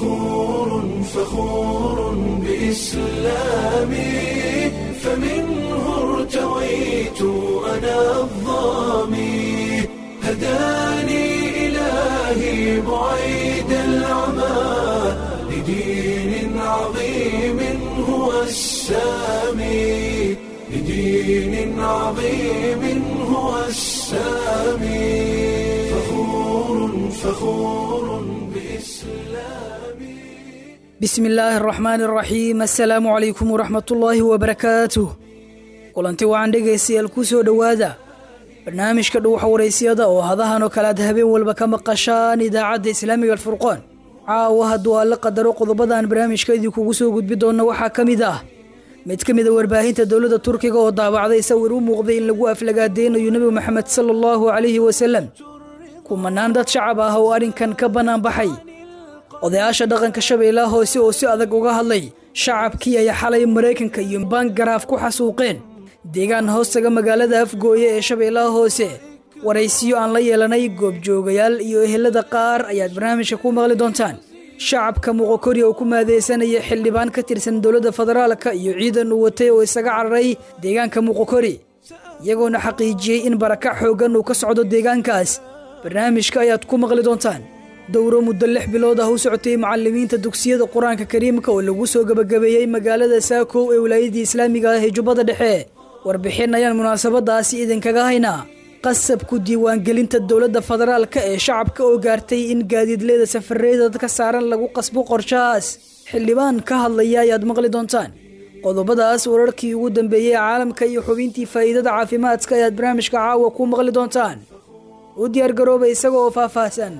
فخور فخور بإسلامي فمنه ارتويت أنا الظامي هداني إلهي بعيد العمى لدين عظيم هو السامي لدين عظيم هو السامي فخور فخور بإسلامي bismi illaahi araxmaani araxiim assalaamu calaykum waraxmatullaahi wabarakaatuh kulanti wacan dhegaystayaal ku soo dhowaada barnaamijka dhuwaxa waraysiyada oo hadahan oo kale aad habeen walba ka maqashaan idaacadda islaamiga alfurqoon caawa hadduu alla qadaro qodobadan barnaamijka idinkugu soo gudbi doona waxaa ka mid ah mid ka mid a warbaahinta dowladda turkiga oo daabacday sawir u muuqday in lagu aflagaadeynayo nebi moxamed sala allahu calayhi wasalam kumanaan dad shacab ah oo arrinkan ka bannaan baxay odayaasha dhaqanka shabeellaha hoose oo si adag uga hadlay shacabkii ay xalay maraykanka iyo bangaraaf ku xasuuqeen deegaan hoostaga magaalada afgooye ee shabeellaha hoose waraysiyo aan la yeelanay goobjoogayaal iyo ehelada qaar ayaad barnaamijka ku maqli doontaan shacabka muqokori oo ku maadeysanaya xildhibaan ka tirsan dowladda federaalka iyo ciidan uu watay oo isaga cararay deegaanka muqokori iyagoona xaqiijiyey in barakac xooggan uu ka socdo deegaankaas barnaamijka ayaad ku maqli doontaan dowro muddo lix bilood ah u socotay macalimiinta dugsiyada qur-aanka kariimka oo lagu soo gebagabeeyey magaalada saakow ee wilaayadii islaamiga ah ee jubbada dhexe warbixin ayaan munaasabadaasi idinkaga haynaa qasabku diiwaangelinta dowladda federaalka ee shacabka oo gaartay in gaadiidleeda safareeda dadka saaran lagu qasbo qorshahaas xildhibaan ka hadlaya ayaad maqli doontaan qodobadaas wararkii ugu dambeeyey caalamka iyo xubintii faa'iidada caafimaadka ayaad barnaamijka caawa ku maqli doontaan u diyaargarooba isaga oo faahfaahsan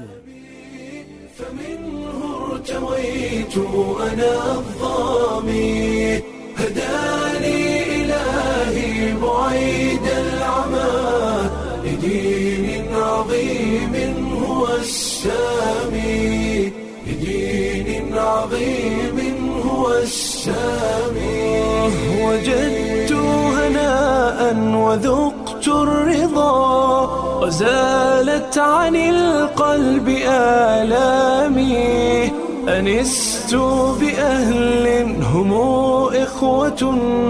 فمنه ارتويت أنا الظامي هداني إلهي بعيد العمى لدين عظيم هو السامي لدين عظيم هو السامي وجدت هناء وذقت الرضا وزالت عن القلب آلامي أنست بأهل هم إخوة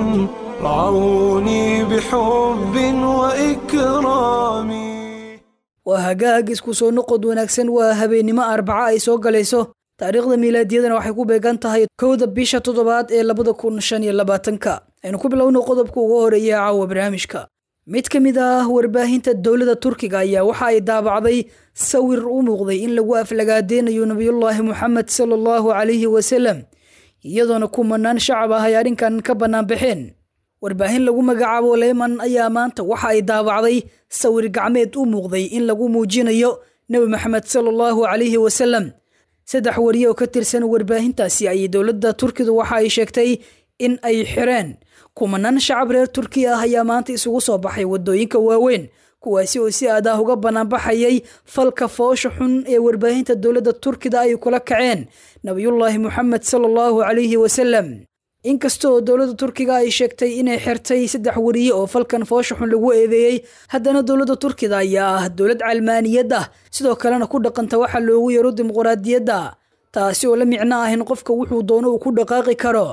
رعوني بحب وإكرام waa hagaag isku soo noqod wanaagsan waa habeennimo arbaca ay soo galayso taariikhda miilaadiyadana waxay ku beegan tahay kowda bisha toddobaad ee labada kun shan iyo labaatanka aynu ku bilowno qodobka ugu horeeya caawa barnaamijka mid ka mid ah warbaahinta dowladda turkiga ayaa waxa ay daabacday sawir u muuqday in lagu aflagaadeynayo nebiyullaahi moxamed sala allahu calayhi wasalam iyadoona kumanaan shacab ah ay arrinkan ka bannaan baxeen warbaahin lagu magacaabo leyman ayaa maanta waxa ay daabacday sawir gacmeed u muuqday in lagu muujinayo nebi maxamed sala allahu calayhi wasalam saddex wariye oo ka tirsan warbaahintaasi ayay dowladda turkidu waxa ay sheegtay in ay xireen kumanaan shacab reer turkiya ah ayaa maanta isugu soo baxay waddooyinka waaweyn kuwaasi oo si aad ah uga banaanbaxayay falka foosha xun ee warbaahinta dowladda turkida ay kula kaceen nabiyullaahi moxamed sala allahu calayhi wasalam inkastoo dowladda turkiga ay sheegtay inay xirtay saddex wariye oo falkan foosha xun lagu eedeeyey haddana dowladda turkida ayaa ah dowlad calmaaniyad ah sidoo kalena ku dhaqanta waxa loogu yaro dimuqraadiyadda taasi oo la micno ah in qofka wuxuu doono uu ku dhaqaaqi karo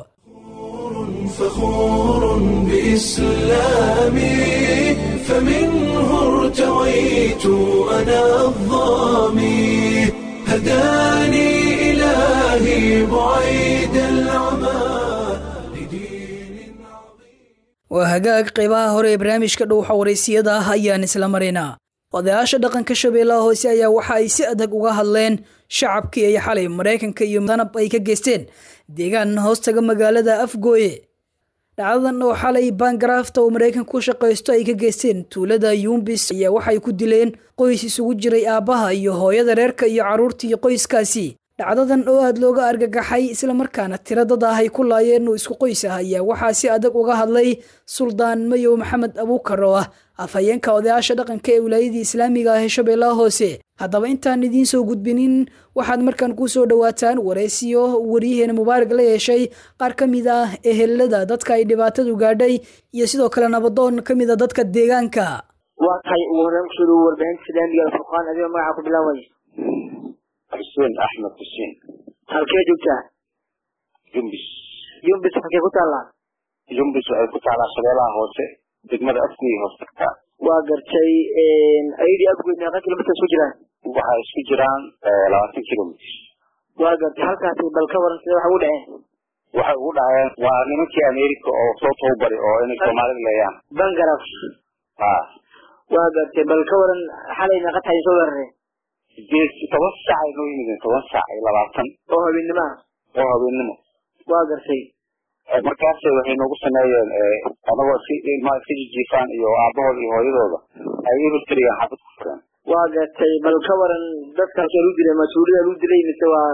فخور بإسلامي فمنه ارتويت أنا الظامي هداني إلهي بعيد العمى لدين عظيم waa hagaag qaybaha hore ee barnaamijka dhowxa waraysiyada ah ayaan isla maraynaa odayaasha dhaqanka shabeellaha hoose ayaa waxa ay si adag uga hadleen shacabkii ay xalay maraykanka iyo danab ay ka geysteen deegaan hoostaga magaalada afgooye dhacdadan oo xalay bangaraafta oo maraykanka ku shaqaysto ay ka geysteen tuulada yumbis ayaa waxay ku dileen qoys isugu jiray aabbaha iyo hooyada reerka iyo carruurtii qoyskaasi dhacdadan oo aad looga argagaxay islamarkaana tiro dad ah ay ku laayeen oo isku qoys ah ayaa waxaa si adag uga hadlay suldaan mayow maxamed abuukar oo ah afhayeenka odayaasha dhaqanka ee wilaayadii islaamiga ah ee shabeellaha hoose haddaba intaan idiin soo gudbinin waxaad markaan ku soo dhowaataan waraysiyo waryaheena mubaarak la yeeshay qaar ka mid ah ehelada dadka ay dhibaatadu gaadhay iyo sidoo kale nabadoon ka mid a dadka deegaanka waa tahay ugu horreyn kusoo dhawo warbaahinta islaamiga alfurqaan adigoo magaca ku bilaabay xuseen axmed xuseen halkee joogtaa yumbis yumbis halkee ku taallaa yumbis waxay ku taalaa shabeelaha hoose degmada afgey hoos tagtaa waa gartay ayadii afgoyd meeqa kilomitr isku jiraan waxay isku jiraan labaatan kilomitr waa gartay halkaasi bal ka waran sida waxa ugu dhaceen waxay ugu dhaceen waa nimankii america oo soo tababari oo inay soomaalida leeyaan bangaraf ha waa gartay bal ka waran xalay meeqa tahay soo weerareen sideed toban saac ay noo yimideen toban saac iyo labaatan oo habeennimoa oo habeennimo waa gartay markaas waxay noogu sameeyeen anagoo si ilmaha iska jijiifaan iyo aabahooda iyo hooyadooda ay ebel keligaan xabad ku fureen waa gartay bal ka waran dadka halkee lagu dilay mas-uuliyada lagu dilay mise waa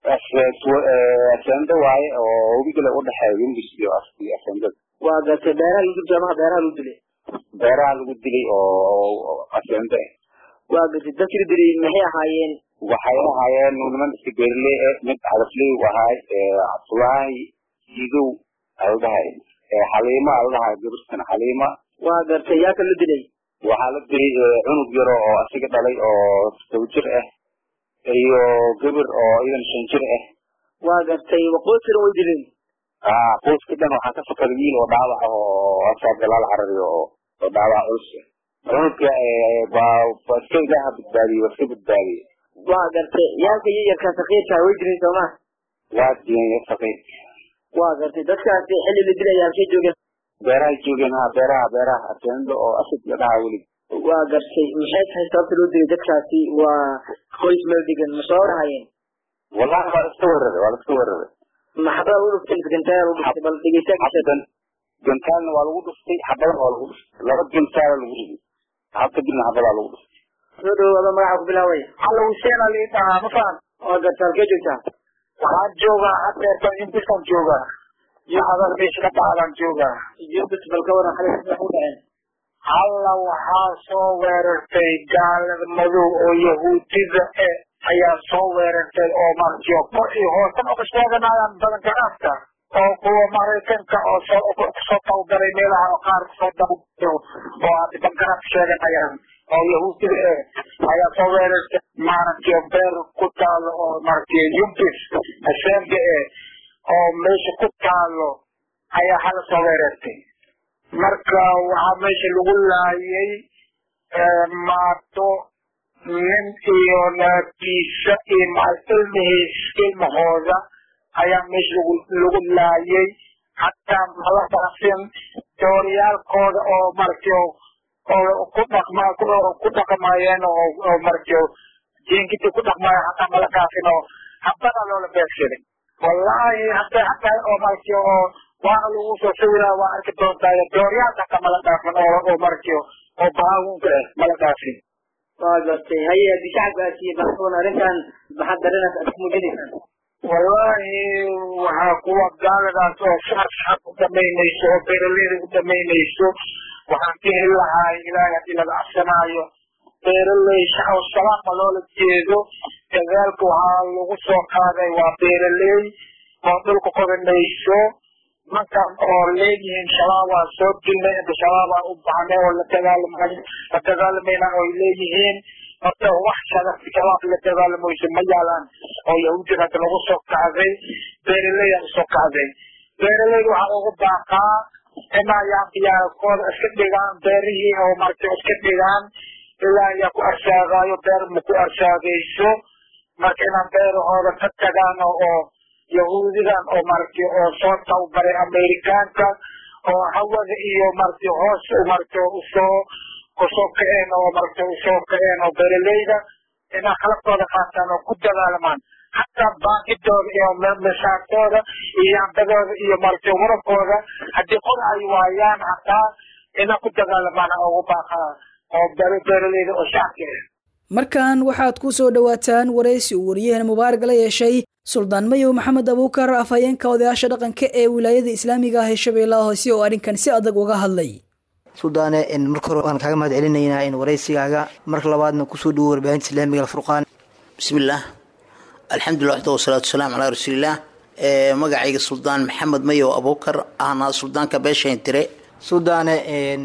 asendo waaye oo webigale udhexeeya yumbis iyo iyo asendada waa gartay beeraha lagu dilay amaha beeraha lagu dilay beeraha lagu dilay oo asendo ah waa gartay dadkii la dilay maxay ahaayeen waxay ahaayeen niman iska beerley eh mid hadafley u ahaay cabdulaahi sidow aldhahay xaliima aldhahay gabirtan xaliima waa gartay yaa ka la dilay waxaa la dilay cunug yaro oo asiga dhalay oo toba jir ah iyo gabir oo idan shan jir ah waa gartay waqootiran way dileen a qoyska dhan waxaa ka fakada wiil oo dhaawac ah oo asaa galaal carariyo oo oo dhaawac culus ah cunugka waa waa iska ilaaha badbaadiyey waa iska badbaadiyey waa gartay yaalka yayarkaa sakiirkaa way dileen sooma waa diyen sakiir waa gartay dadkaasi xilli la dilaya halkay joogeen beerahay joogeen ha beeraha beeraha asendo oo asad la dhahaa welig waa gartay maxay tahay sababta loo dilay dadkaasi waa qoys meel degan ma soo dhahayeen wallahi waa iska weeraray waa la iska weeraray maxabada lagu dhuftay mise gantaaya lagu dhuftay bal dhegeystayaasha xabadan gantaalna waa lagu dhuftay xabadan waa lagu dhuftay laba gantaala lagu riday hal kadibna xabadaa lagu dhuftay soo dhawaado magaca ku bilaaway alla huseen ali dhahaa ma fahan waa gartay halkee joogtaa waxaan joogaa hadeerta intisan joogaa iyo hadal meesha ka dhacdaan joogaa yumbis bal ka waran xalay sida u dhaceen alla waxaa soo weerartay gaalada madow oo yahuudida e ayaa soo weerartay oo martiyo kor iyo hoosan uga sheeganayaan badanka afka oo kuwa maraykanka oo soo kusoo tababaray meelaha oo qaar kusoo tababaray oo aad bangaraf sheeganayaan oo yahuudida e ayaa soo weerartay maaragtay beer ku taalo oo maaragtay yumbis asembe e oo meesha ku taalo ayaa hala soo weerartay marka waxaa meesha lagu laayay maato nin iyo naagtiisa iyo ilmihiis ilmahooda ayaa meesha lagu lagu laayay hataa mala dhaqsin dooryaalkooda oo maratay oo ku dhaqma ku dhaqmayeen oo oo maratay jinkiti ku dhaqmaya hataa mala dhaafin oo habada loola beegsaday wallahi hata hataa oo maratay oo waana lagu soo sawiraa waa arki doontaa dooryaalka hataa mala dhaafin oo oo maratay oo baawunka ah mala dhaafin waa gartay haye haddii shacabkaasi baasoon arrintan maxaad dareenaas aad ku muujinaysaan wallahi waxaa kuwa gaaladaas oo shacab shacab u dhamaynayso oo beeraleyda u dhamaynayso waxaan ka heli lahaa ilaahay haddii laga cabsanaayo beeraley shacab salaama loola jeedo dagaalka waxaa lagu soo qaaday waa beeraley oo dhulka qodanayso markan oo leeyihiin shabaabaa soo dilnay inta shabaabaa u baxnay oo la dagaalamay la dagaalamayna oo leeyihiin horta wax shabaab la dagaalamayso ma yaalaan oo yahuudin hadda lagu soo kacday beeraleyda usoo kacday beeraleyda waxaa ugu baaqaa inaa yaaqiyaalkooda iska dhigaan beerihii oo maragtay iska dhigaan ilaa ayaa ku arsaagaayo beer ma ku arsaagayso marka inaan beerahooda ka tagaan oo yahuudidan oo maaragtay oo soo tababaray amerikaanka oo hawada iyo maaragtay hoos maaragtay usoo kusoo kaceen oo maaragtay usoo kaceen oo beeraleyda inaa qalabkooda qaataan oo ku dagaalamaan hataa baakidooda iyo mashaartooda iyo yambadooda iyo maaragtay warabkooda haddii qor ay waayaan hataa inaa ku dagaalamaan ugu baaqaa oo beeraleyda oo shacabka ah markan waxaad ku soo dhowaataan waraysi uu wariyaheen mubaarak la yeeshay suldaan mayow maxamed abuukar afhayeenka odayaasha dhaqanka ee wilaayada islaamiga ah ee shabeellaha hoose oo arrinkan si adag uga hadlay suldaane marka hore waan kaaga mahad celinaynaa in waraysigaaga marka labaadna kusoo dhawo warbaahinta islaamiga alfurqaan bismillaah alxamdulilah waxda wasalaatu wasalaamu calaa rasuulillaah magacayga suldaan maxamed mayow abuukar ahna suldaanka beeshayn tire suldaane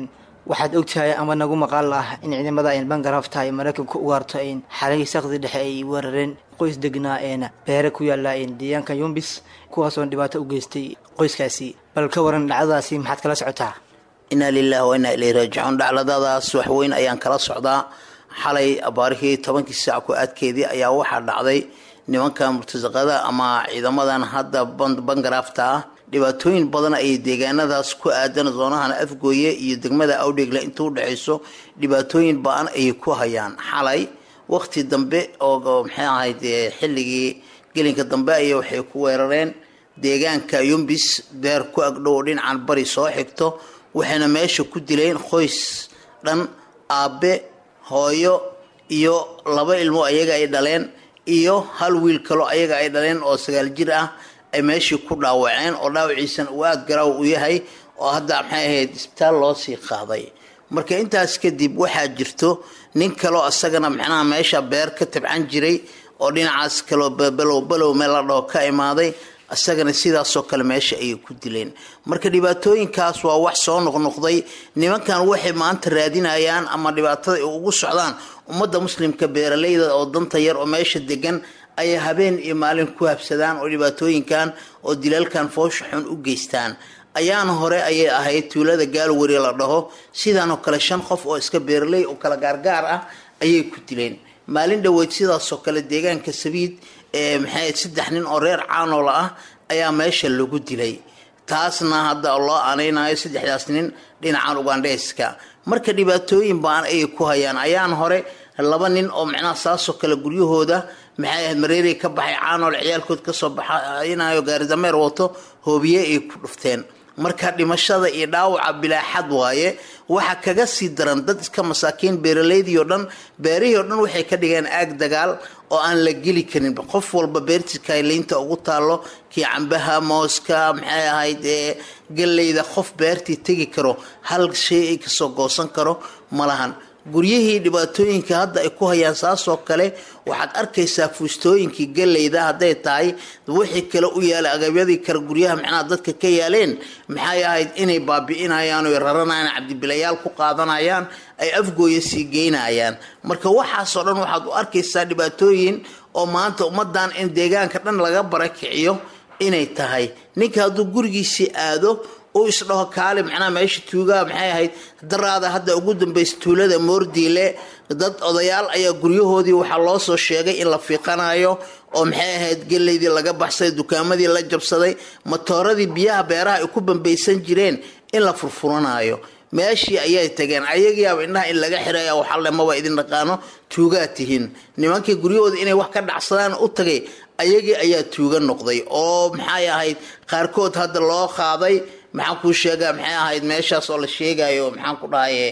waxaad ogtahay ama nagu maqaal ah in ciidamada bangarafta ay maraykanka u gaarto xalihii sakdi dhexe ay weerareen qoys degnaa beere ku yaala deegaanka yumbis kuwaasoon dhibaato u geystay qoyskaasi bal ka waran dhacdadaasi maxaad kala socotaa inaa lilahi wa inaa ileyhi raajicuun dhacdadaas waxweyn ayaan kala socdaa xalay abaarihii tobankii saac ku aadkeedii ayaa waxaa dhacday nimanka murtasaqada ama ciidamadan hadda bangarafta ah dhibaatooyin badan ayay deegaanadaas ku aadan zoonahan afgooye iyo degmada awdheegle inta udhexayso dhibaatooyin ba-an ayay ku hayaan xalay waqti dambe oo maxay ahayd xilligii gelinka dambe ay waxay ku weerareen deegaanka yumbis beer ku agdhow dhinacan bari soo xigto waxayna meesha ku dileen qoys dhan aabe hooyo iyo laba ilmo ayaga ay dhaleen iyo hal wiil kaloo ayaga ay dhaleen oo sagaal jir ah ay meeshii ku dhaawaceen oo dhaawaciisana uu aada garaaw u yahay oo hadda maxay ahayd isbitaal loo sii qaaday marka intaas kadib waxaa jirto nin kaloo isagana macnaha meesha beer ka tabcan jiray oo dhinacaas kaloo balow balow meel la dhaho ka imaaday isagana sidaasoo kale meesha ayay ku dileen marka dhibaatooyinkaas waa wax soo noqnoqday nimankan waxay maanta raadinayaan ama dhibaatada ay ugu socdaan ummadda muslimka beeralayda oo danta yar oo meesha degan ayay habeen iyo maalin ku habsadaan oo dhibaatooyinkan oo dilaalkan foosha xun u geystaan ayaana hore ayay ahayd tuulada gaalwari la dhaho sidaanoo kale shan qof oo iska beeraley oo kala gaargaar ah ayay ku dileen maalin dhoweyd sidaasoo kale deegaanka sabiid ee maxay saddex nin oo reer caanola ah ayaa meesha lagu dilay taasna hadda loo aanaynayo saddexdaas nin dhinacan ugandheeska marka dhibaatooyin baan ayay ku hayaan ayaan hore laba nin oo macnaha saasoo kale guryahooda maxay ahayd mareeray ka baxay caanool ciyaalkood kasoo baxaynayo gaaridameer wato hoobiye ay ku dhufteen marka dhimashada iyo dhaawaca bilaaxad waaye waxa kaga sii daran dad iska masaakiin beeraleydii oo dhan beerihii oo dhan waxay ka dhigeen aag dagaal oo aan la geli karin qof walba beertiska liinta ugu taalo kii cambaha mooska maxay ahayd ee galleyda qof beertii tegi karo hal shay ay kasoo goosan karo malahan guryihii dhibaatooyinka hadda ay ku hayaan saasoo kale waxaad arkaysaa fuustooyinkii galleyda hadday tahay wixii kale u yaalay agabyadii kale guryaha macnaha dadka ka yaaleen maxay ahayd inay baabi'inayaan oy raranayaan cabdibilayaal ku qaadanayaan ay afgooya sii geynayaan marka waxaasoo dhan waxaad u arkaysaa dhibaatooyin oo maanta ummadan in deegaanka dhan laga barakiciyo inay tahay ninka hadduu gurigiisii aado uu isdhaho kaali macnaha meesha tuugaa maxay ahayd daraada hadda ugu dambaysa tuulada moordiile dad odayaal ayaa guryahoodii waxaa loo soo sheegay in la fiiqanayo oo maxay ahayd geleydii laga baxsaday dukaamadii la jabsaday matooradii biyaha beeraha ay ku bambaysan jireen in la furfuranayo meeshii ayay tageen ayagiiaba indhaha in laga xiraya waxalle maba idin dhaqaano tuugaa tihiin nimankii guryahooda inay wax ka dhacsadaan u tagay ayagii ayaa tuuga noqday oo maxay ahayd qaarkood hadda loo qaaday maxaan kuu sheegaa maxay ahayd meeshaas oo la sheegayo maxaan ku dhahaye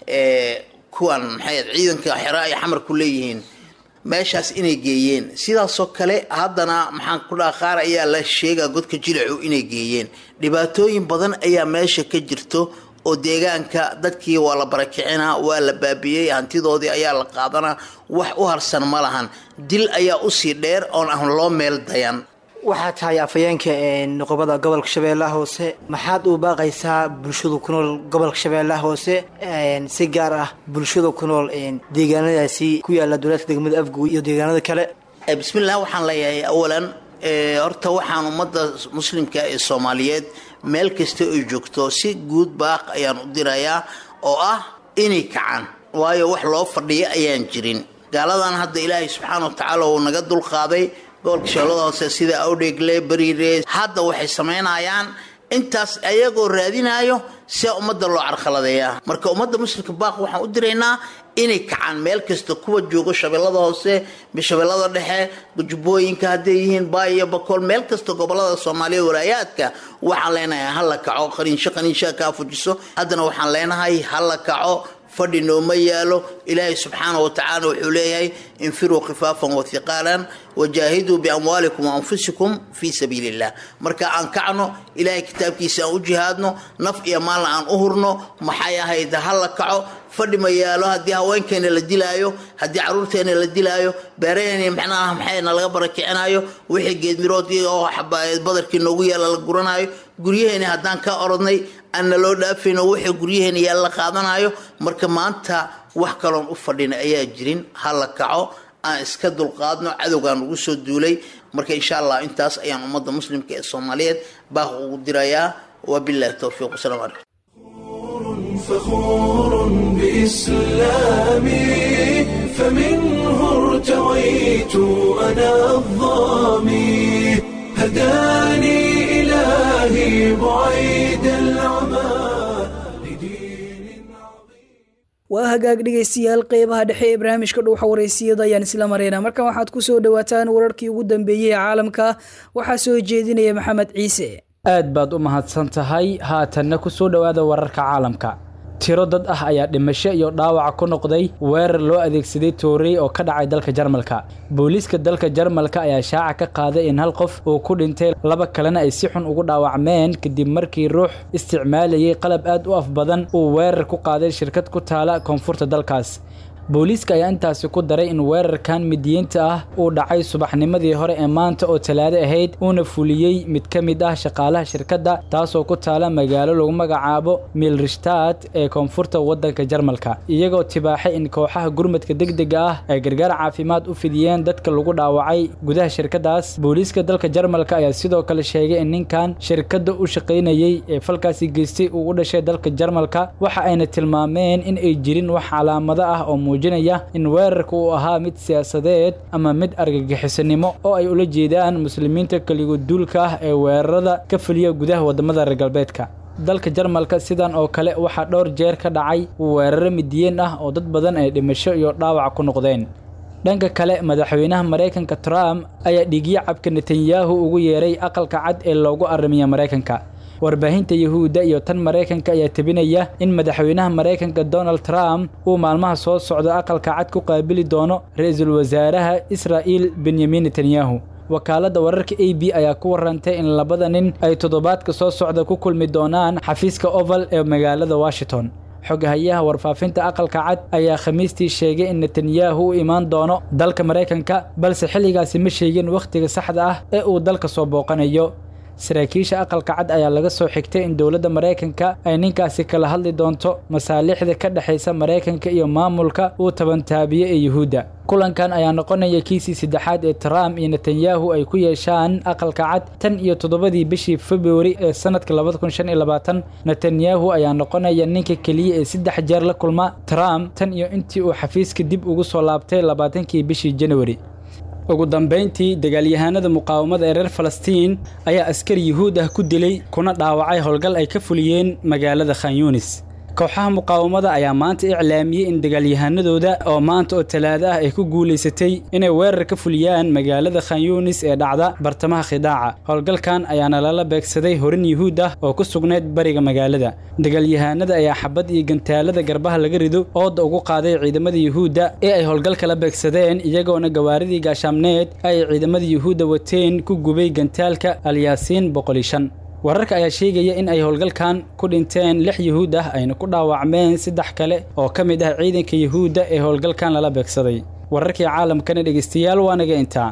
kuwan maxay ciidanka xera ay xamar ku leeyihiin meeshaas inay geeyeen sidaasoo kale haddana maxaan ku dhaha qaar ayaa la sheegaa godka jilicu inay geeyeen dhibaatooyin badan ayaa meesha ka jirto oo deegaanka dadkii waa la barakicinaa waa la baabiyey hantidoodii ayaa la qaadanaa wax u harsan ma lahan dil ayaa usii dheer oon aan loo meel dayan waxaa tahay afhayeenka noqobada gobolka shabeellaha hoose maxaad u baaqaysaa bulshada ku nool gobolka shabeellaha hoose si gaar ah bulshada ku nool deegaanadaasi ku yaala dowlaadka degmada afgoy iyo deegaanada kale bismillah waxaan leeyahay awalan horta waxaan ummadda muslimka ee soomaaliyeed meel kasta ay joogto si guud baaq ayaan u dirayaa oo ah inay kacaan waayo wax loo fadhiya ayaan jirin gaaladan hadda ilaahay subxaana wa tacaala uu naga dulqaaday gobolka shabeellada hoose sida awdheegle bariire hadda waxay samaynayaan intaas ayagoo raadinayo sia ummadda loo carqaladeeyaa marka ummadda muslimka baaq waxaan u diraynaa inay kacaan meel kasta kuwa joogo shabeellada hoose shabeellada dhexe jubbooyinka hadday yihiin baay iyo bakool meel kasta gobolada soomaaliya walaayaadka waxaan leenahay hala kaco qaniinsho qaniinshaa kaa fujiso haddana waxaan leenahay hala kaco fadhi nooma yaalo ilaahay subxaana wa tacaala wuxuu leeyahay infiruu khifaafan wathiqaalan wajaahiduu biamwaalikum waanfusikum fii sabiili illah marka aan kacno ilaahay kitaabkiisa aan u jihaadno naf iyo maalna aan u hurno maxay ahayd hala kaco fadhi ma yaalo haddii haweenkeena la dilaayo haddii caruurteena la dilaayo beeraheena macnaha maxayna laga barakicinayo wixii geedmirood oo badarkii noogu yaala la guranayo guryaheena haddaan ka orodnay aan naloo dhaafayno wixii guryaheena yaa la qaadanayo marka maanta wax kaloon u fadhina ayaa jirin ha la kaco aan iska dulqaadno cadowgaan ugu soo duulay marka insha allah intaas ayaan ummadda muslimka ee soomaaliyeed baaq ugu dirayaa wabilahi towfiiq wasalaamu calaykum فخور بإسلامي فمنه ارتويت أنا الظامي هداني إلهي بعيد العمى لدين waa hagaag dhegaystayaal qeybaha dhexe ee barnaamijka dhuuxa waraysiyada ayaan isla maraynaa markan waxaad ku soo dhowaataan wararkii ugu dambeeyey ee caalamka waxaa soo jeedinaya maxamed ciise aad baad u mahadsan tahay haatanna ku soo dhowaada wararka caalamka tiro dad ah ayaa dhimasho iyo dhaawac ku noqday weerar loo adeegsaday toorey oo ka dhacay dalka jarmalka booliiska dalka jarmalka ayaa shaaca ka qaaday in hal qof uu ku dhintay laba kalena ay si xun ugu dhaawacmeen kadib markii ruux isticmaalayay qalab aad u af badan uu weerar ku qaaday shirkad ku taala koonfurta dalkaas booliiska ayaa intaasi ku daray in weerarkan midiyiinta ah uu dhacay subaxnimadii hore ee maanta oo talaado ahayd uuna fuliyey mid ka mid ah shaqaalaha shirkadda taasoo ku taala magaalo lagu magacaabo milrishtaad ee koonfurta waddanka jarmalka iyagoo tibaaxay in kooxaha gurmadka degdega ah ay gargaar caafimaad u fidiyeen dadka lagu dhaawacay gudaha shirkaddaas booliiska dalka jarmalka ayaa sidoo kale sheegay in ninkan shirkadda u shaqaynayey ee falkaasi geystay uu u dhashay dalka jarmalka waxa ayna tilmaameen in ay jirin wax calaamado ah oo muujinaya in weerarka uu ahaa mid siyaasadeed ama mid argagixisanimo oo ay ula jeedaan muslimiinta keligood duulka ah ee weerarada ka fuliya gudaha waddamada reer galbeedka dalka jarmalka sidan oo kale waxaa dhowr jeer ka dhacay weeraro midiyeen ah oo dad badan ay dhimasho iyo dhaawac ku noqdeen dhanka kale madaxweynaha maraykanka trump ayaa dhiigyo cabka netanyahu ugu yeeray aqalka cad ee loogu arrimiya maraykanka warbaahinta yuhuudda iyo tan maraykanka ayaa tebinaya in madaxweynaha maraykanka donald trump uu maalmaha soo socda aqalka cad ku qaabili doono ra-iisul wasaaraha israa'il benyamin netanyahu wakaaladda wararka a b ayaa ku warantay in labada nin ay toddobaadka soo socda ku kulmi doonaan xafiiska oval ee magaalada washington xoghayaha warfaafinta aqalka cad ayaa khamiistii sheegay in netanyahu u imaan doono dalka maraykanka balse xilligaasi ma sheegin wakhtiga saxda ah ee uu dalka soo booqanayo saraakiisha aqalka cad ayaa laga soo xigtay in dowladda maraykanka ay ninkaasi kala hadli doonto masaalixda ka dhexaysa maraykanka iyo maamulka uu tabantaabiye ee yuhuudda kulankan ayaa noqonaya kiisii saddexaad ee trump iyo netanyahu ay ku yeeshaan aqalka cad tan iyo toddobadii bishii februari ee sanadka labada kun shan iyo labaatan netanyahu ayaa noqonaya ninka keliya ee saddex jeer la kulma trump tan iyo intii uu xafiiska dib ugu soo laabtay labaatankii bishii januari ugu dambayntii dagaalyahanada muqaawamada ee reer falastiin ayaa askari yuhuud ah ku dilay kuna dhaawacay howlgal ay ka fuliyeen magaalada khan yunis kooxaha muqaawamada ayaa maanta iclaamiyey in dagaalyahanadooda oo maanta oo talaado ah ay ku guulaysatay inay weerar ka fuliyaan magaalada khan yunis ee dhacda bartamaha khidaaca howlgalkan ayaana lala beegsaday horin yuhuud ah oo ku sugnayd bariga magaalada dagaalyahanada ayaa xabad iyo gantaalada garbaha laga rido ooda ugu qaaday ciidamada yuhuudda ee ay howlgalka la beegsadeen iyagoona gawaaridii gaashaamneed ay ciidamada yuhuudda wateen ku gubay gantaalka alyaasiin boqoli shan wararka ayaa sheegaya in ay howlgalkan ku dhinteen lix yuhuud ah ayna ku dhaawacmeen saddex kale oo ka mid ah ciidanka yuhuudda ee howlgalkan lala beegsaday wararkii caalamkana dhegeystayaal waa naga intaa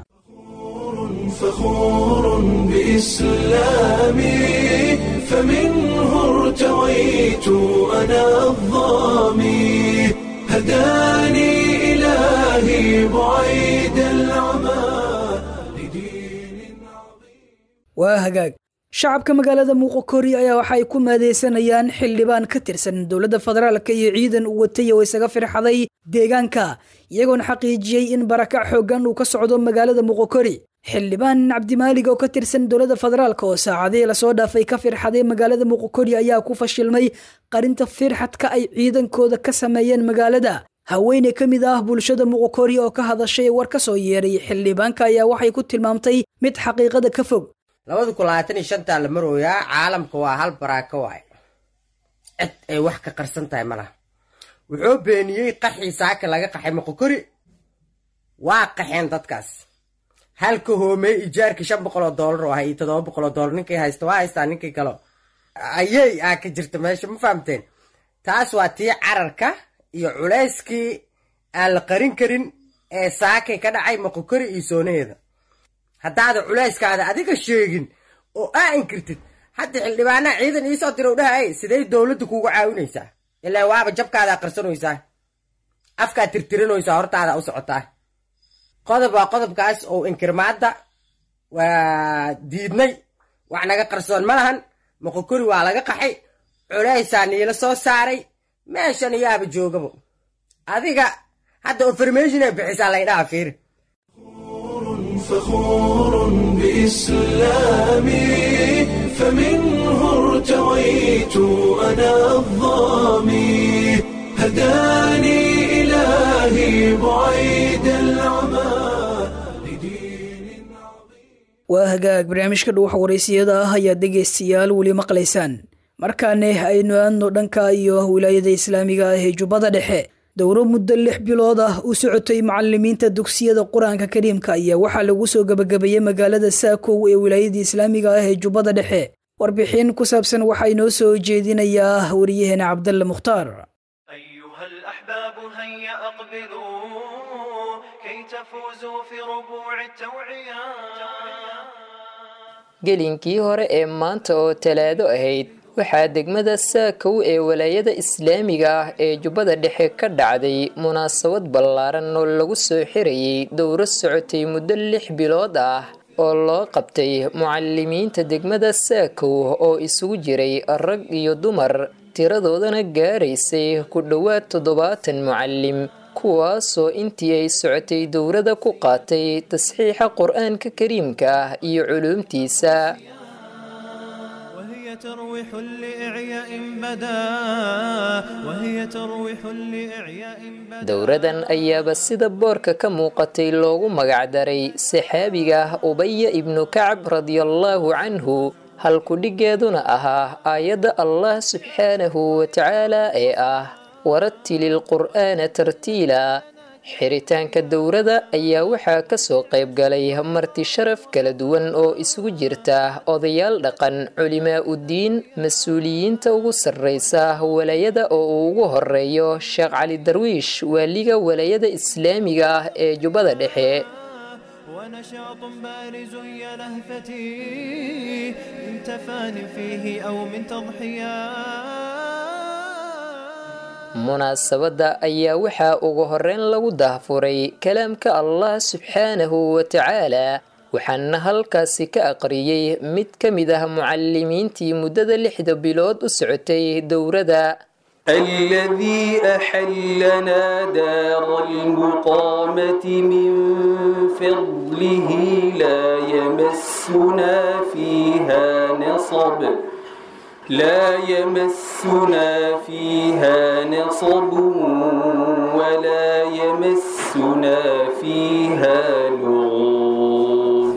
فخور بإسلامي فمنه ارتويت أنا الظامي هداني إلهي بعيد العمى لدين waa hagaag shacabka magaalada muuqokori ayaa waxa ay ku maadeysanayaan xildhibaan ka tirsan dowladda federaalka iyo ciidan uu watay oo isaga firxaday deegaanka iyagoona xaqiijiyey in barakac xooggan uu ka socdo magaalada muuqokori xildhibaan cabdimaalig oo ka tirsan dowladda federaalk oo saacadihii lasoo dhaafay ka firxaday magaalada muuqokori ayaa ku fashilmay qarinta firxadka ay ciidankooda ka sameeyeen magaalada haweeney ka mid ah bulshada muuqokori oo ka hadashay war ka soo yeeray xildhibaanka ayaa waxay ku tilmaamtay mid xaqiiqada ka fog labada kun labaatan iyo shantaa la marooyaa caalamka waa hal baraako waay cid ay wax ka qarsan tahay ma laha wuxuu beeniyey qaxii saaka laga qaxay moqokori waa qaxeen dadkaas halka hoomey ijaarkii shan boqol oo doolar oo ahay iyo toddoba boqol oo doolar ninkay haysta waa haystaa ninkii kale ayey aa ka jirta meesha ma fahamteen taas waa tii cararka iyo culayskii aan la qarin karin ee saakay ka dhacay moqokori iyo soonaheeda haddaada culayskaada adiga sheegin oo aa inkirtid hadda xildhibaanaa ciidan iisoo dirow dhahay sidee dowladda kuugu caawinaysaa ilaa waaba jabkaadaa qarsanaysaa afkaa tirtirinaysaa hortaada u socotaa qodob waa qodobkaas oo inkirmaadda waa diidnay wax naga qarsoon ma lahan moqokori waa laga qaxay culaysaa niila soo saaray meeshan iyaaba joogabo adiga hadda information ay bixisaa laydhaha fiiri فخور بإسلامي فمنه ارتويت أنا الظامي هداني إلهي بعيد العمى waa hagaag barnaamijka dhuuxa waraysiyada ah ayaad dhegaystayaal weli maqlaysaan markaane aynu aadno dhanka iyo wilaayada islaamiga ah ee jubbada dhexe dowro muddo lix bilood ah u socotay macalimiinta dugsiyada qur-aanka kariimka ayaa waxaa lagu soo gebagabeeyey magaalada saakow ee wilaayada islaamiga ah ee jubbada dhexe warbixin ku saabsan waxaa inoo soo jeedinayaa wariyaheena cabdalle mukhtaar gelinkii hore ee maanta oo talaado ahayd waxaa degmada saakow ee walaayada islaamiga ah ee jubbada dhexe ka dhacday munaasabad ballaaran oo lagu soo xirayay dowro socotay muddo lix bilood ah oo loo qabtay mucalimiinta degmada saakow oo isugu jiray rag iyo dumar tiradoodana gaaraysay ku dhowaad toddobaatan mucalim kuwaasoo intii ay socotay dowrada ku qaatay tasxiixa qur-aanka kariimka ah iyo culuumtiisa dowradan ayaaba sida boorka ka muuqatay loogu magacdaray saxaabiga ubaya ibnu kacab radiallaahu canhu halkudhigeeduna ahaa aayadda allah subxaanahu watacaala ee ah waratili lqur'aana tartiila xiritaanka dowrada ayaa waxaa kasoo qayb galay marti sharaf kala duwan oo isugu jirta odayaal dhaqan culimaa uddiin mas-uuliyiinta ugu sarreysa walaayada oo uu ugu horeeyo sheekh cali darwiish waaliga walaayada islaamiga ah ee jubbada dhexe ونشاط بارز يا لهفتي من تفان فيه أو من تضحيات munaasabadda ayaa waxaa ugu horeyn lagu daahfuray kalaamka allah subxaanahu watacaala waxaana halkaasi ka aqriyey mid ka mid ah mucalimiintii muddada lixda bilood u socotay dowrada الذي أحلنا دار المقامة من فضله لا يمسنا فيها نصب لا يمسنا فيها نصب ولا يمسنا فيها لغوب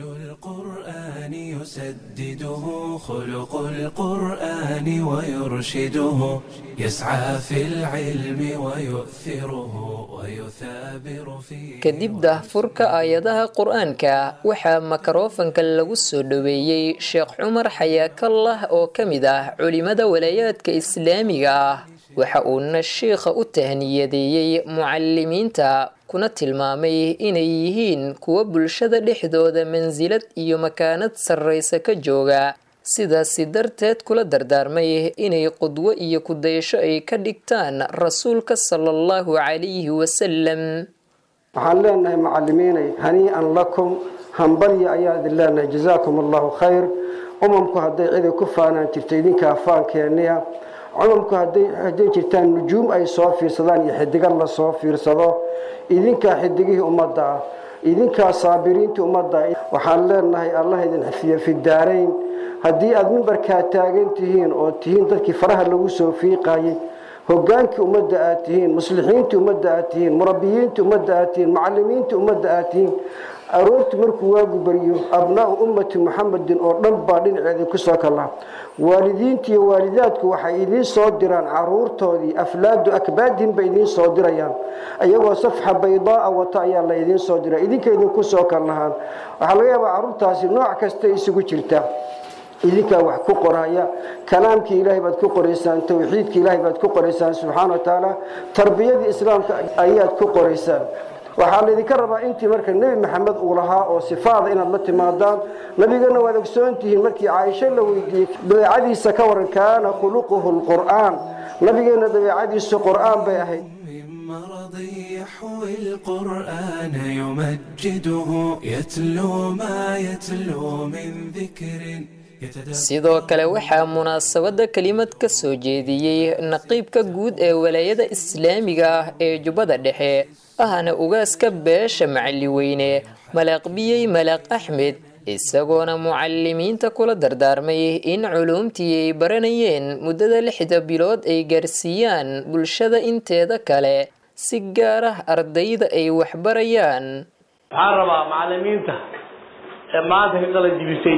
القرآن يسدده خلق القرآن ويرشده يسعى في العلم ويؤثره ويثابر فيه kadib daahfurka aayadaha qur-aanka waxaa makarofanka lagu soo dhoweeyey sheekh cumar xayaakallah oo ka mid ah culimada walaayaadka islaamiga ah waxa uuna sheikha u tahniyadeeyey mucalimiinta kuna tilmaamay inay yihiin kuwa bulshada dhexdooda mansilad iyo makaanad sarraysa ka jooga sidaasi darteed kula dardaarmay inay qudwo iyo kudayasho ay ka dhigtaan rasuulka sala allahu calayhi wasalam waxaan leenahay macalimiinay hanii'an lakum hambalya ayaan idin leenahay jazaakum allahu khayr umamku hadday ciday ku faanaan jirto idinkaa faankeeniya cumamku hadday hadday jirtaan nujuum ay soo fiirsadaan iyo xidiga la soo fiirsado idinkaa xidigihii ummadda ah idinkaa saabiriintii ummadda waxaan leenahay allah idin xafiya fi daarayn haddii aada mimbarkaa taagan tihiin oo tihiin dadkii faraha lagu soo fiiqayay hogaankii ummadda aad tihiin muslixiintii ummadda aad tihiin murabbiyiintii ummadda aad tihiin macalimiintii ummadda aad tihiin aroortii markuu waagu baryo abnaa'u ummati muxamedin oo dhan baa dhinaceedii kusoo kala waalidiintii iyo waalidaadku waxay idiin soo diraan caruurtoodii aflaadu akbaadin bay idiin soo dirayaan iyagoo safxa baydaaa wata ayaa la idiin soo dira idinka idinku soo kal lahaan waxaa laga yaabaa caruurtaasi nooc kasta isugu jirta idinkaa wax ku qoraya kalaamkii ilaahay baad ku qoraysaan tawxiidkii ilaahay baad ku qoraysaan subxaana wa tacaala tarbiyadii islaamka ayaad ku qoraysaan waxaa laydinka rabaa intii marka nebi maxamed uu lahaa oo sifaada inaad la timaadaan nabigana waad ogsoon tihiin markii caaisho la weydiiyey dabeecadiisa ka waran kaana khuluquhu lqur'aan nabigeena dabeecadiisu qur'aan bay ahayd يحوي القرآن يمجده يتلو ما يتلو من ذكر sidoo kale waxaa munaasabadda kelimad ka soo jeediyey naqiibka guud ee walaayada islaamiga ah ee jubbada dhexe ahna ugaaska beesha macalliweyne malaaqbiyey malaaq axmed isagoona mucalimiinta kula dardaarmay in culuumtii ay baranayeen muddada lixda bilood ay gaarsiiyaan bulshada inteeda kale si gaar ah ardayda ay waxbarayaan waxaan rabaa macalimiinta ee maanta ka qala jibisay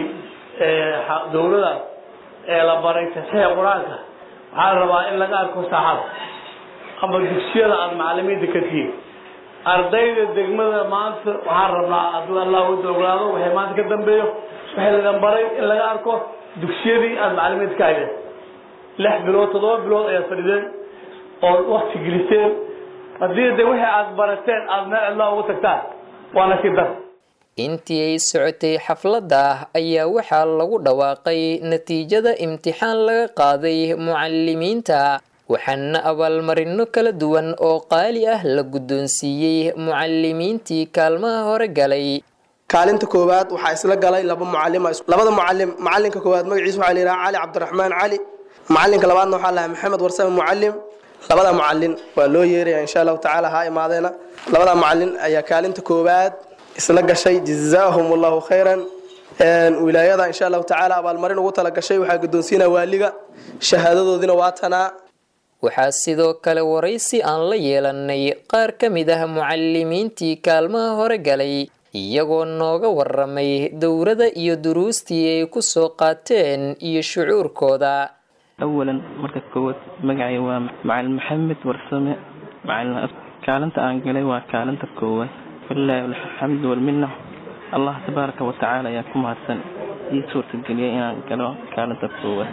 dowladaas ee la baray tasiixa qur-aanka waxaan rabaa in laga arko saaxada ama dugsiyada aada macalimiinta ka tihiin ardayda degmada maanta waxaan rabnaa hadduu allah wada oglaado waxay maanta ka dambeeyo waxay lagan baray in laga arko dugsiyadii aada macalimiinta ka haydeen lix bilood toddoba bilood ayaad fadhideen oo wakti geliseen haddii de wixii aada barateen aada meel cidlaa ugu tagtaan waana si dar intii ay socotay xafladda ayaa waxaa lagu dhawaaqay natiijada imtixaan laga qaaday mucalimiinta waxaana abaalmarino kala duwan oo qaali ah la guddoonsiiyey mucalimiintii kaalmaha hore galay kaalinta koowaad waxaa isla galay laba mucalim labada mucalim macalinka koowaad magaciisa waxaa layidhaha cali cabdiraxmaan cali macalinka labaadna waxaa lahaa maxamed warsame mucalim labada mucalin waa loo yeeraya insha allahu tacaala ha imaadeena labada mucalin ayaa kaalinta koowaad isla gashay jazaahum allahu khayran wilaayada insha allahu tacaala abaalmarin ugu tala gashay waxaa guddoonsiinaa waaliga shahaadadoodina waa tanaa waxaa sidoo kale waraysi aan la yeelanay qaar ka mid ah mucalimiintii kaalmaha hore galay iyagoo nooga waramay dowrada iyo duruustii ay ku soo qaateen iyo shucuurkooda awalan marka koowaad magacay waa macalin maxamed warsame macalin kaalinta aan galay waa kaalinta koowaad walilaahi alxamdu walminna allah tabaaraka watacaala ayaa ku mahadsan ii suurtageliyay inaan galo kaalinta koowaad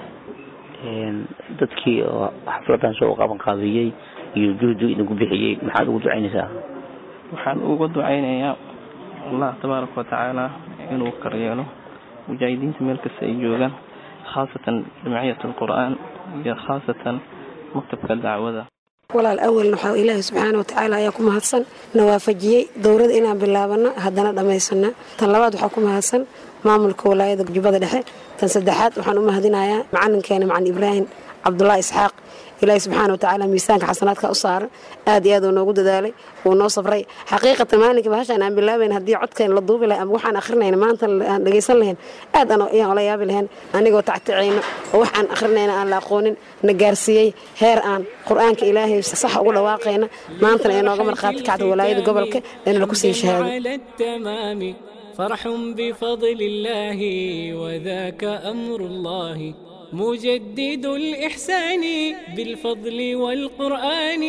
dadkii oo xafladan soo qaban qaabiyey iyo juhdu idinku bixiyey maxaad ugu ducaynaysaa waxaan uga ducaynayaa allah tabaaraka watacaala inuu karyeelo mujaahidiinta meel kasta ay joogaan khaasatan jamciyat alqur'aan iyo khaasatan maktabka dacwada walaal awalna waxaa ilaahay subxaana watacaala ayaa ku mahadsan na waafajiyey dowrada inaan bilaabano haddana dhammaysana tan labaad waxaa ku mahadsan maamulka walaayada jubbada dhexe tan saddexaad waxaan u mahadinayaa macalinkeena macalin ibraahim cabdulaahi isxaaq ilaahay subxaana watacaala miisaanka xasanaadka u saara aad iyo aad uu noogu dadaalay wuu noo sabray xaqiiqatan maalinka bahashaan aan bilaabayn haddii codkeen la duubi lahay ama waxaan akhrinayna maanta aan dhegaysan lahayn aad ayaan ola yaabi lahayn anigoo tacticayno oo wax aan akhrinayna aan la aqoonin na gaarsiiyey heer aan qur-aanka ilaahay sax ugu dhawaaqayna maantana ee nooga markhaati kacda walaayada gobolka eena laku sii shahaado فرح بفضل الله وذاك أمر الله مجدد الإحسان بالفضل والقرآن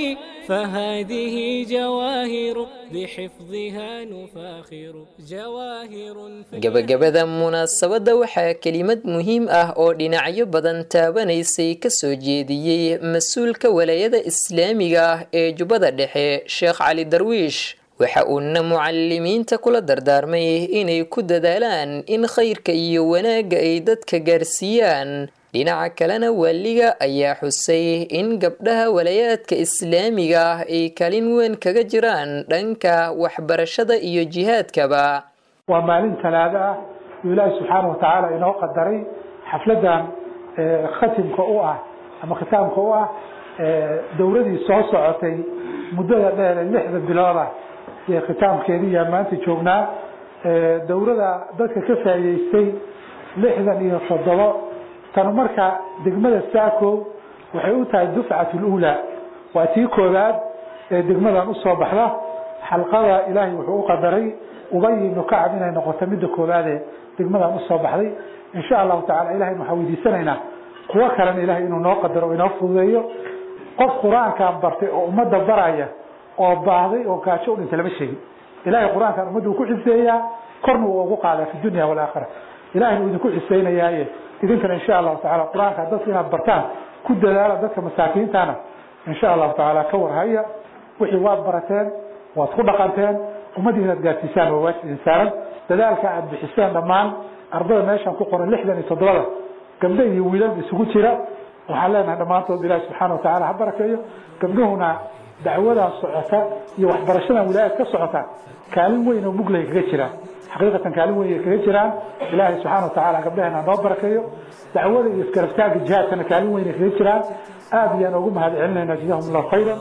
فهذه جواهر بحفظها نفاخر جواهر gabagabada munaasabadda waxaa kelimad muhiim ah oo dhinacyo badan taabanaysay kasoo jeediyey mas-uulka walaayada islaamiga ah ee jubbada dhexe sheekh cali darwiish waxa uuna mucalimiinta kula dardaarmay inay ku dadaalaan in khayrka iyo wanaagga ay dadka gaarsiiyaan dhinaca kalena waaliga ayaa xusay in gabdhaha walayaadka islaamiga ah ay kalin weyn kaga jiraan dhanka waxbarashada iyo jihaadkaba waa maalin talaado ah oo ilaahi subxaana watacaala inoo qadaray xafladan khatimka u ah ama khitaamka u ah dowladii soo socotay muddada dheer ee lixda bilooda iyo khitaamkeediiyaa maanta joognaa dowlada dadka ka faa'iideystay lixdan iyo toddobo tan marka degmada saako waxay u tahay dufcat lula waa tii koowaad ee degmadan usoo baxda xalqada ilaahay wuxuu u qadaray ubay ibnu kacab inay noqoto midda koowaadee degmadan usoo baxday insha allahu tacala ilahay waxaan weydiisanaynaa kuwo kalena ilahay inuu noo qadaro o inoo fududeeyo qof qur-aankan bartay oo ummadda baraya oo baahday oo gaajo u dhinta lama sheegin ilahay qur-aankan ummadda uu ku xiseeyaa korna uu ugu qaadaa fi dunya walaakhira ilahayna uu idinku xiseynayaaye idinkana insha allahu tacala qur-aanka dadka inaad bartaan ku dadaala dadka masaakiintana insha allahu tacaala ka warhaya wixii waad barateen waad ku dhaqanteen ummadii inaad gaarsiisaan waa waajib idin saaran dadaalka aad bixiseen dhammaan ardada meeshan ku qoran lixdan iyo toddobada gabdho iyo wiilal isugu jira waxaan leenahay dhammaantood ilaahi subxaana watacaala ha barakeeyo gabdhuhuna dacwadan socota iyo waxbarashadan wilaayad ka socota kaalin weyn oo muglay kaga jiraan xaqiiqatan kaalin weyn ay kaga jiraan ilaahay subxaana watacaala gabdhaheena noo barakeeyo dacwada iyo iskarabtaagga jihaadkana kaalin weyn ay kaga jiraan aad ayaan ugu mahad celinayna jazahum allahu khayran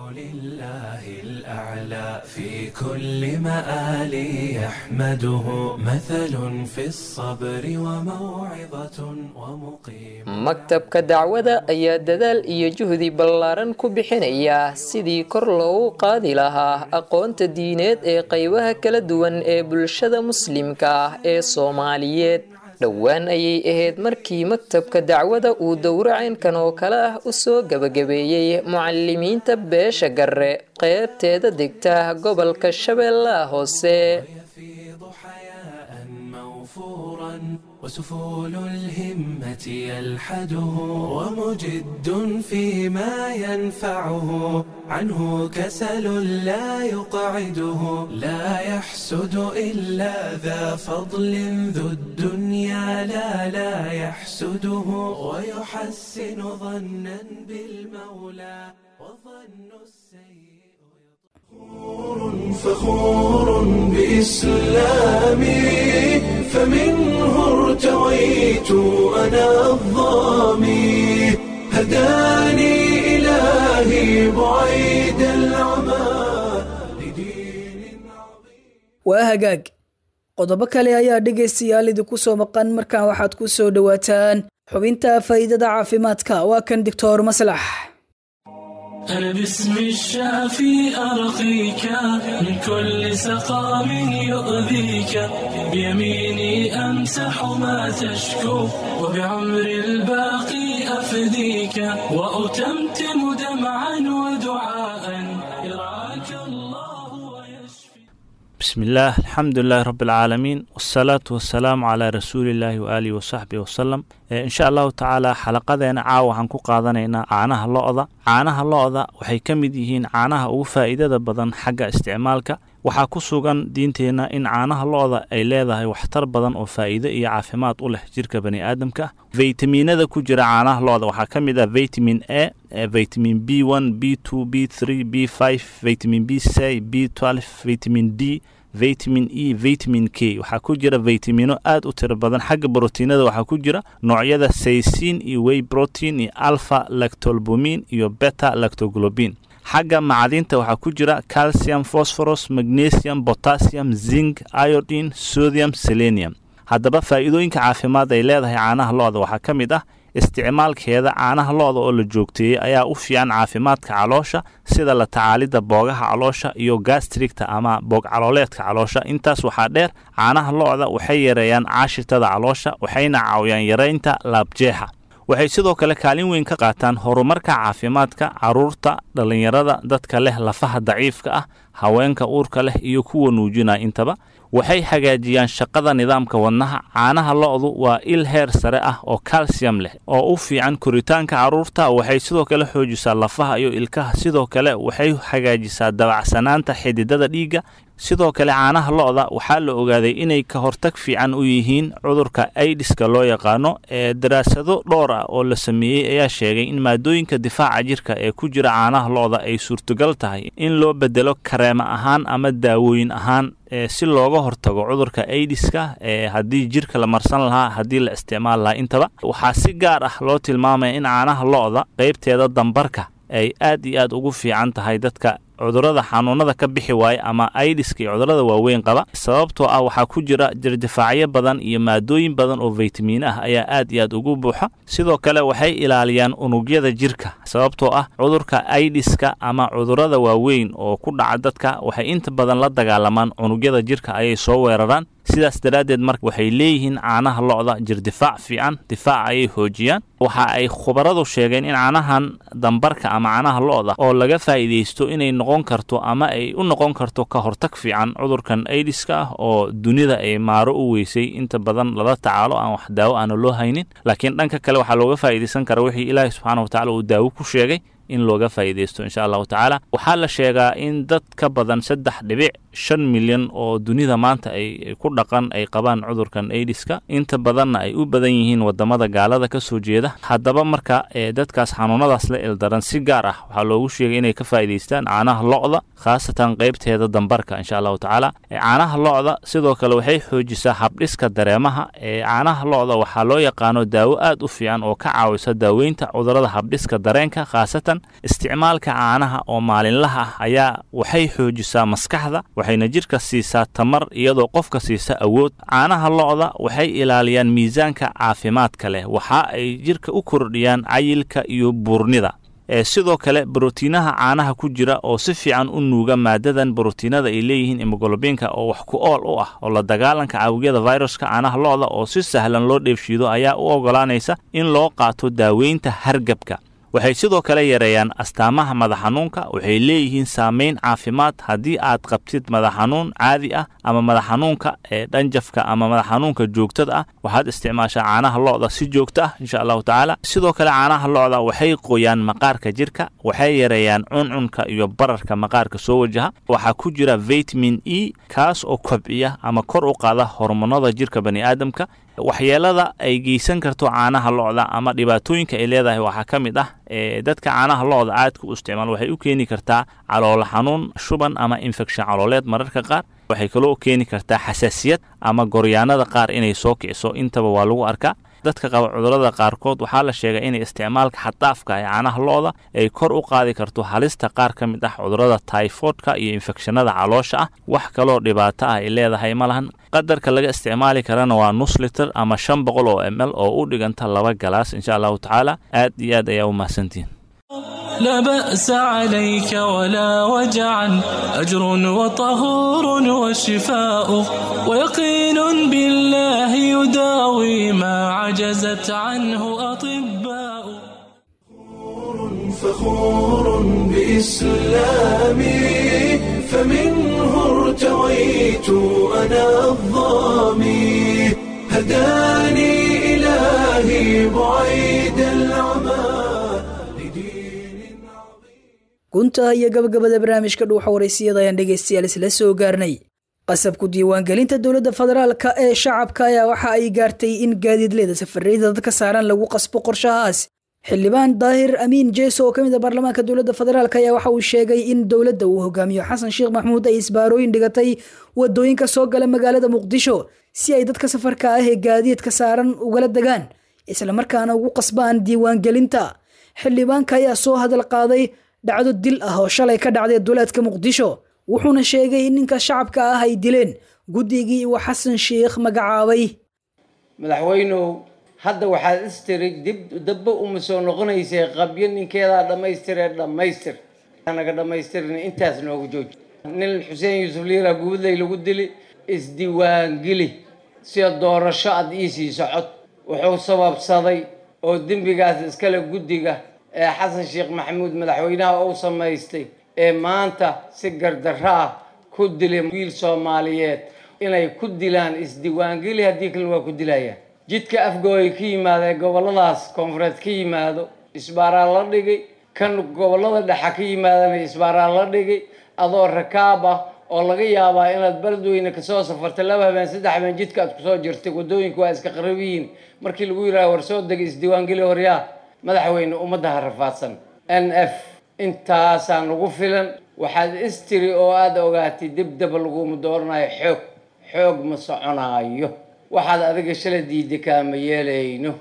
الأعلى في كل مآل يحمده مثل في الصبر وموعظة ومقيم maktabka dacwada ayaa dadaal iyo juhdi ballaaran ku bixinaya sidii kor loogu qaadi lahaa aqoonta diineed ee qaybaha kala duwan ee bulshada muslimka ah ee soomaaliyeed dhowaan ayay ahayd markii maktabka dacwada uu dowracaynkan oo kale ah u soo gebagabeeyey mucalimiinta beesha garre qeybteeda degta gobolka shabeellaha hoose وسفول الهمة يلحده ومجد فيما ينفعه عنه كسل لا يقعده لا يحسد إلا ذا فضل ذو الدنيا لا لا يحسده ويحسن ظنا بالمولى وظن السيء فخور بإسلامي فمنه ارتويت أنا الظامي هداني إلهي بعيد العمى waa hagaag qodobo kale ayaa dhegaystayaal idinku soo maqan markaan waxaad ku soo dhowaataan xubinta faa'iidada caafimaadka waa kan doctor maslax أنا باسم الشافي أرقيك من كل سقام يؤذيك بيميني أمسح ما تشكو وبعمر الباقي أفديك وأتمتم دمعا ودعاء يرعاك الله بسم الله الحمد لله رب العالمين والصلاة والسلام على رسول الله وآله وصحبه وسلم إن شاء الله تعالى xalaqadeena caawa waxaan ku qaadanaynaa caanaha lo-da caanaha lo-da waxay ka mid yihiin caanaha ugu faa'iidada badan xagga isticmaalka waxaa ku sugan diinteenna in caanaha lo-da ay leedahay waxtar badan oo faa'iido iyo caafimaad u leh jirka bani aadamka faytamiinada ku jira caanaha lo-da waxaa ka mid ah vitamin a vitamin b one b two b three b five vitamin b c b twelve vitamin d vitamin e vitamin k waxaa ku jira vitamino aad u tiro badan xagga brotiinada waxaa ku jira noocyada saysiin iyo way protein iyo alpha lactolbumin iyo beta lactoglobin xagga macdinta waxaa ku jira calcium phosphorus magnesium potassium zinc iodine sodium selenium haddaba faa'iidooyinka caafimaad ay leedahay caanaha lo-da waxaa ka mid ah isticmaalkeeda caanaha lo-da oo la joogteeyey ayaa u fiican caafimaadka caloosha sida la tacaalidda boogaha caloosha iyo gastrigta ama boog calooleedka caloosha intaas waxaa dheer caanaha lo-da waxay yareeyaan caashitada caloosha waxayna caawiyaan yareynta laabjeexa waxay sidoo kale kaalin weyn ka qaataan horumarka caafimaadka caruurta dhallinyarada dadka leh lafaha daciifka ah haweenka uurka leh iyo kuwa nuujinaya intaba waxay hagaajiyaan shaqada nidaamka wadnaha caanaha lo-du waa il heer sare ah oo kalsiyam leh oo u fiican koritaanka carruurta waxay sidoo kale xoojisaa lafaha iyo ilkaha sidoo kale waxay hagaajisaa dabacsanaanta xididada dhiigga sidoo kale caanaha lo-da waxaa la ogaaday inay ka hortag fiican u yihiin cudurka aidiska loo yaqaano ee daraasado dhowr ah oo la sameeyey ayaa sheegay in maadooyinka difaaca jirka ee ku jira caanaha lo-da ay suurtogal tahay in loo bedelo kareema ahaan ama daawooyin ahaan si looga hortago cudurka aidiska ee haddii jirka la marsan lahaa haddii la isticmaal lahaa intaba waxaa si gaar ah loo tilmaamaya in caanaha lo-da qaybteeda dambarka ay aad iyo aad ugu fiican tahay dadka cudurada xanuunada ka bixi waaya ama aidiska iyo cudurada waaweyn qaba sababtoo ah waxaa ku jira jirdifaacyo badan iyo maadooyin badan oo vaytamiin ah ayaa aad iyo aad ugu buuxa sidoo kale waxay ilaaliyaan unugyada jirka sababtoo ah cudurka aidiska ama cudurada waaweyn oo ku dhaca dadka waxay inta badan la dagaalamaan unugyada jirka ayay soo weeraraan sidaas daraaddeed marka waxay leeyihiin caanaha lo-da jirdifaac fiican difaac ayay hoojiyaan waxa ay khubaradu sheegeen in caanahan dambarka ama caanaha lo-da oo laga faa'iidaysto inay noqon karto ama ay u noqon karto ka hortag fiican cudurkan aidiska ah oo dunida ay maaro u weysay inta badan lala tacaalo aan wax daawo aana loo haynin laakiin dhanka kale waxaa looga faa'iidaysan kara wixii ilaahay subxaana watacala uu daawo ku sheegay in looga faa'iidaysto insha allahu tacaala waxaa la sheegaa in dad ka badan saddex dhibic shan milyan oo dunida maanta ay ku dhaqan ay qabaan cudurkan aidiska inta badanna ay u badan yihiin wadamada gaalada ka soo jeeda haddaba marka dadkaas xanuunadaas la ildaran si gaar ah waxaa loogu sheegay inay ka faa'iidaystaan caanaha lo'da khaasatan qaybteeda dambarka insha allahu tacaala caanaha lo'da sidoo kale waxay xoojisaa habdhiska dareemaha ee caanaha lo'da waxaa loo yaqaano daawo aad u fiican oo ka caawisa daaweynta cudurada habdhiska dareenka khaasatan isticmaalka caanaha oo maalinlaha ah ayaa waxay xoojisaa maskaxda waxayna jidhka siisaa tamar iyadoo qofka siisa awood caanaha lo'da waxay ilaaliyaan miisaanka caafimaadka leh waxa ay jidhka u kordhiyaan cayilka iyo buurnida sidoo kale brotiinaha caanaha ku jira oo si fiican u nuuga maadadan brotiinada ay leeyihiin imogolobinka oo wax ku ool u ah oo la dagaalanka caawiyada viruska caanaha lo'da oo si sahlan loo dheefshiido ayaa u ogolaanaysa in loo qaato daaweynta hargabka waxay sidoo kale yareeyaan astaamaha madax xanuunka waxay leeyihiin saameyn caafimaad haddii aad qabtid madax xanuun caadi ah ama madax xanuunka ee dhanjafka ama madax xanuunka joogtada ah waxaad isticmaashaa caanaha lo'da si joogto ah insha allahu tacaala sidoo kale caanaha lo'da waxay qoyaan maqaarka jirka waxay yareeyaan cuncunka iyo bararka maqaarka soo wajaha waxaa ku jira vitamin e kaas oo kobciya ama kor u qaada hormonada jirka bani'aadamka waxyeelada ay geysan karto caanaha lo'da ama dhibaatooyinka ay leedahay waxaa ka mid ah dadka caanaha lo'da aadka u isticmaal waxay u keeni kartaa caloolo xanuun shuban ama infekshan calooleed mararka qaar waxay kaloo keeni kartaa xasaasiyad ama goryaanada qaar inay soo kiciso intaba waa lagu arkaa dadka qaba cudurada qaarkood waxaa la sheegay inay isticmaalka xaddaafka ee caanaha lo'da ay kor u qaadi karto halista qaar ka mid ah cudurada tyfoodka iyo infekshanada caloosha ah wax kaloo dhibaato ah ay leedahay ma lahan qadarka laga isticmaali karana waa nus liter ama shan boqol oo m l oo u dhiganta laba galaas insha allahu tacaala aad iyo aad ayaa u mahadsantihin لا بأس عليك ولا وجعا أجر وطهور وشفاء ويقين بالله يداوي ما عجزت عنه أطباء فخور بإسلامي فمنه ارتويت أنا الظامي هداني إلهي بعيد العمى gunta iyo gabagabada barnaamijka dhuuxa waraysiyada ayaan dhegaystayaal isla soo gaarnay qasabku diiwaangelinta dowladda federaalka ee shacabka ayaa waxa ay gaartay in gaadiidleeda safareyda dadka saaran lagu qasbo qorshahaas xildhibaan daahir amiin jeeso oo ka mid a baarlamaanka dowladda federaalk ayaa waxa uu sheegay in dowladda uu hogaamiyo xasan sheekh maxmuud ay isbaarooyin dhigatay wadooyinka soo gala magaalada muqdisho si ay dadka safarka ah ee gaadiidka saaran ugala degaan islamarkaana ugu qasbaan diiwaangelinta xildhibaanka ayaa soo hadal qaaday dhacdo dil ah oo shalay ka dhacday duleedka muqdisho wuxuuna sheegay in ninka shacabka ah ay dileen guddigii uu xasan sheekh magacaabay madaxweynow hadda waxaad istiri dib dabba uma soo noqonaysay qabyo ninkeedaa dhammaystiree dhammaystir naga dhammaystirin intaas noogu jooji nin xuseen yuusuf liira guudley lagu dili isdiiwaangeli sida doorasho aad iisii socod wuxuu sababsaday oo dembigaas iskale guddiga ee xasan sheekh maxamuud madaxweynaha uu samaystay ee maanta si gardarro ah ku dilay wiil soomaaliyeed inay ku dilaan isdiiwaangeli haddii kalena waa ku dilayaan jidka afgooy ka yimaada ee gobolladaas koonfureed ka yimaado isbaaraa la dhigay kan gobollada dhexa ka yimaadana isbaaraa la dhigay adoo rakaab ah oo laga yaabaa inaad beledweyne kasoo safartay laba habeen saddex habeen jidka aad kusoo jirtay waddooyinku waa iska qarab yihiin markii lagu yidhaha war soo degay isdiiwaangeli horyaa madaxweyne ummadda ha rafaadsan n f intaasaa nagu filan waxaad istiri oo aada ogaatay dibdaba laguma dooranayo xoog xoog ma soconaayo waxaad adiga shala diiday kaama yeelayno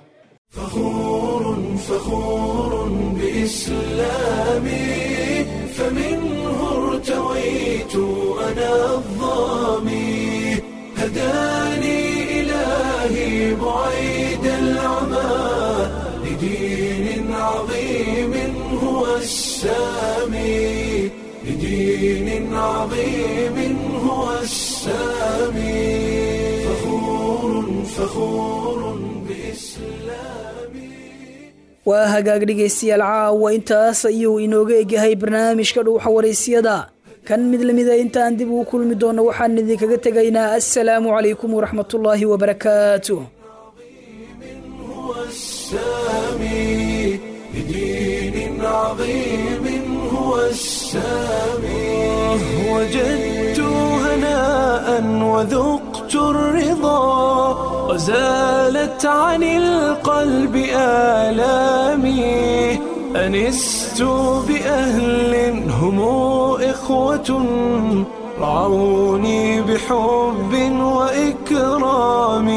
فخور بإسلامي فمنه ارتويت أنا الظامي هداني إلهي بعيد العمى لدين عظيم هو السامي لدين عظيم هو السامي فخور فخور waa hagaag dhegaystayaal caawa intaas ayuu inooga egyahay barnaamijka dhuuxa waraysyada kan mid lamida intaan dib ugu kulmi doono waxaan idinkaga tegaynaa assalaamu calaykum waraxmatullaahi wabarakaatuh السامي لدين عظيم عظيم هو السامي وجدت هناء وذقت الرضا وزالت عن القلب آلامي أنست بأهل هم إخوة رعوني بحب وإكرام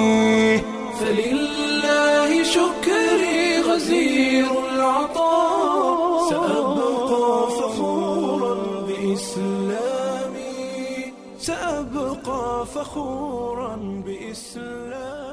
فلله شكري غزير العطاء سأبقى فخورا بإسلامي سأبقى فخورا بإسلامي